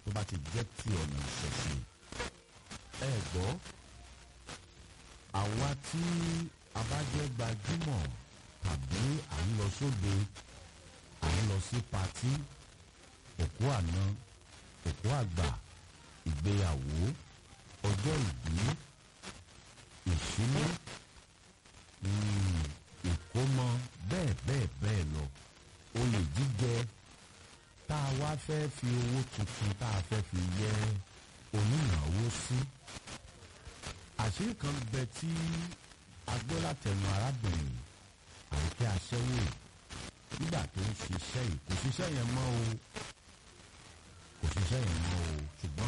tó bá ti jẹ́ ti ọ̀nà ìṣẹ̀ṣe ẹ gbọ́ àwa tí a bá jẹ́ gbajúmọ̀ tàbí à ń lọ sóde à ń lọ sí patí òkú àná òkú àgbà ìgbéyàwó ọjọ́ ìbí ìṣílé ìkómọ bẹ́ẹ̀ bẹ́ẹ̀ bẹ́ẹ̀ lọ olè jíjẹ tá a wá fẹ́ fi owó tuntun tá a fẹ́ fi yẹ onínáwó sí àṣírí kan bẹ tí agbélátẹnu arábìnrin àìkẹ́ aṣẹ́wó nígbà tó ń ṣiṣẹ́ yìí kò ṣiṣẹ́ yẹn mọ́ o kò ṣiṣẹ́ yẹn mọ́ o ṣùgbọ́n.